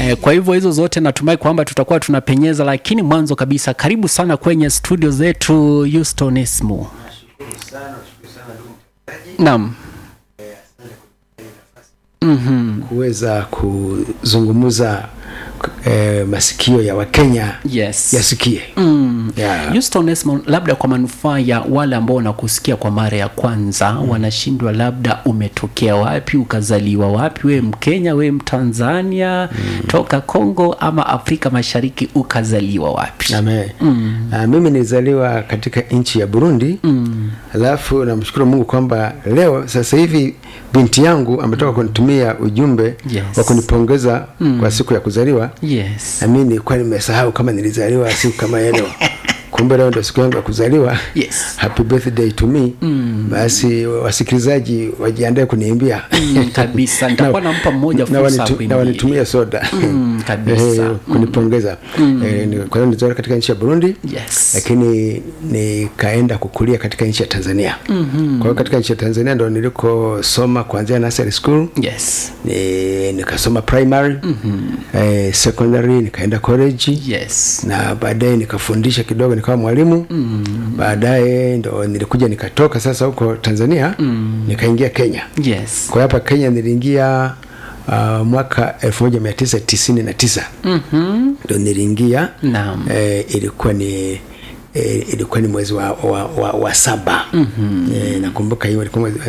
Eh, kwa hivyo hizo zote natumai kwamba tutakuwa tunapenyeza, lakini mwanzo kabisa, karibu sana kwenye studio zetu Houston Esmo. Naam. Mhm. kuweza kuzungumza eh, masikio ya Wakenya Yes. yasikie Mm. Yeah. Houston Esmo, labda kwa manufaa ya wale ambao wanakusikia kwa mara ya kwanza wanashindwa, labda umetokea wapi, ukazaliwa wapi, we Mkenya, we Mtanzania, toka Kongo ama Afrika Mashariki, ukazaliwa wapi? Amen. Ah, mimi nilizaliwa katika nchi ya Burundi alafu namshukuru Mungu kwamba leo sasa hivi binti yangu ametoka kunitumia ujumbe Yes. wa kunipongeza kwa siku ya kuzaliwa Yes. na mimi nilikuwa nimesahau kama nilizaliwa siku kama ya leo kumbe leo ndo siku yangu ya kuzaliwa Yes. happy birthday to me basi wasikilizaji wajiandae kuniimbia Mm, kabisa. Nitakuwa nampa mmoja na fursa wanitu- kuimbia. na wanitumie soda Mm, kabisa. Eh, kunipongeza Eh, ni- kwa hiyo nilizaliwa katika nchi ya Burundi Yes. lakini nikaenda kukulia katika nchi ya Tanzania kwa hiyo katika nchi ya Tanzania ndo nilikosoma kuanzia nursery school Yes. ni, nikasoma primary eh, secondary nikaenda college Yes. na baadaye nikafundisha kidogo nikawa mwalimu baadaye ndo nilikuja nikatoka sasa huko Tanzania nikaingia Kenya Yes. kwa hiyo hapa Kenya niliingia uh, mwaka 1999 Mhm. ndo niliingia Naam. eh, ilikuwa ni eh, ilikuwa ni mwezi wa, wa, wa, wa saba eh, nakumbuka hiyo ilikuwa mwezi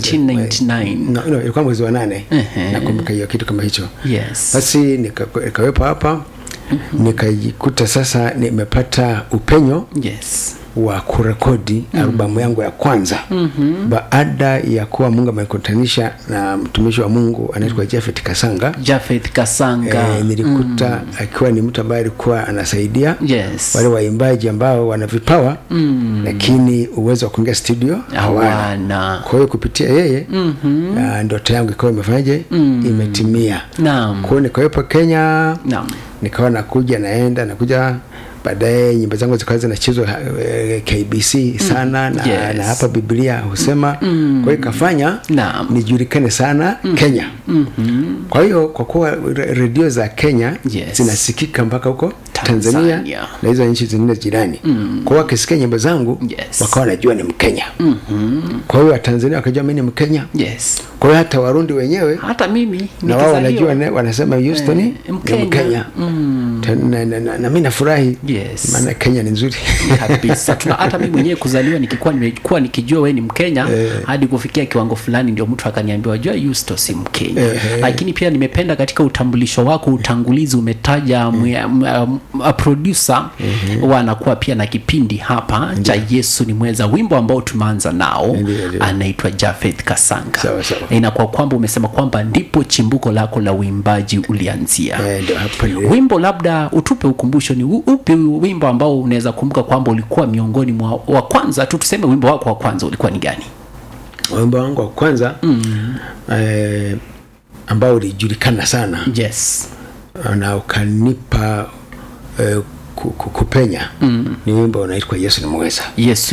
1999. no, no, ilikuwa mwezi wa nane Ehe. nakumbuka hiyo kitu kama hicho Yes. basi nika- nikawepo hapa nikajikuta sasa nimepata upenyo Yes. wa kurekodi albamu yangu ya kwanza baada ya kuwa Mungu amenikutanisha na mtumishi wa Mungu anaitwa Jafet Kasanga Jafeth Kasanga. e, nilikuta akiwa ni mtu ambaye alikuwa anasaidia Yes. wale waimbaji ambao wana vipawa lakini uwezo wa kuingia studio hawana Hawana. kwa hiyo kupitia yeye ah, ndoto yangu ikawa imefanyaje imetimia Naam. kwa hiyo nikawepo Kenya Naam. nikawa nakuja naenda nakuja baadaye nyimbo zangu zikawa zinachezwa eh, KBC sana na, Yes. na hapa Biblia husema kwa hiyo ikafanya Naam. nijulikane sana Kenya kwa hiyo kwa kuwa re- redio za Kenya Yes. zinasikika mpaka huko Tanzania. Tanzania, na hizo nchi zingine jirani kwa hiyo wakisikia nyimbo zangu Yes. wakawa wanajua ni Mkenya kwa hiyo Watanzania wakajua mimi ni Mkenya Yes. kwa hiyo hata Warundi wenyewe Hata mimi na wao nikizaliwa. wanajua ne- wanasema Houston Eh, ni Mkenya. Mkenya Ta- na, na, na, na mi nafurahi Yes. maana Kenya ni nzuri kabisa tuna hata mimi mwenyewe kuzaliwa nikikuwa nimekuwa nikijua wewe ni Mkenya hadi kufikia kiwango fulani ndio mtu akaniambia wajua Yusto si Mkenya lakini pia nimependa katika utambulisho wako utangulizi umetaja mwe- m- m- a producer wanakuwa pia na kipindi hapa cha Yesu ni mweza wimbo ambao tumeanza nao Ndiyo, ndiyo. anaitwa Jafeth Kasanga Sawa, sawa. inakuwa kwamba umesema kwamba ndipo chimbuko lako la uimbaji ulianzia Eh, ndio hapo nili- wimbo labda utupe ukumbusho ni u- upi wimbo ambao unaweza kumbuka kwamba ulikuwa miongoni mwa wa kwanza tu tuseme wimbo wako wa kwanza ulikuwa ni gani wimbo wangu wa kwanza eh, ambao ulijulikana sana yes na ukanipa eh, ku- ku- kupenya ni wimbo unaitwa Yesu ni mweza yesu